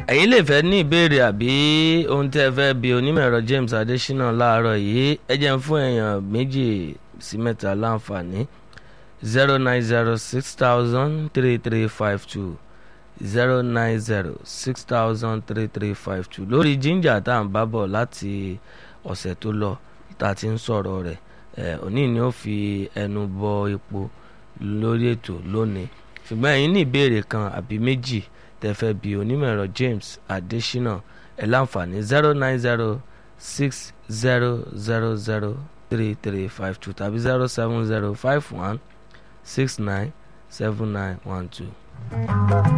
ẹ̀yin lè fẹ́ ní ìbéèrè àbí ohun tẹ́ ẹ fẹ́ bi onímọ̀ ẹ̀rọ James Adésínà láàárọ̀ yìí ẹ jẹ́ ń fún èèyàn méjì sí mẹ́ta láǹfààní zero nine zero six thousand three three five two zero nine zero six thousand three three five two lórí jíńjà tá à ń bá bọ̀ láti ọ̀sẹ̀ tó lọ tá a ti ń sọ̀rọ̀ rẹ̀ ẹ̀ òní ni ó fi ẹnu bọ epo lórí ètò lónìí ṣùgbọ́n ẹ̀yin ní ìbéèrè kan àbí méjì tẹ́ fẹ́ bi onímọ̀ ẹ̀rọ James Adésínà ẹ̀ láǹfààní zero nine zero six zero zero zero three three five two tàbí zero seven zero five one six nine seven nine one two.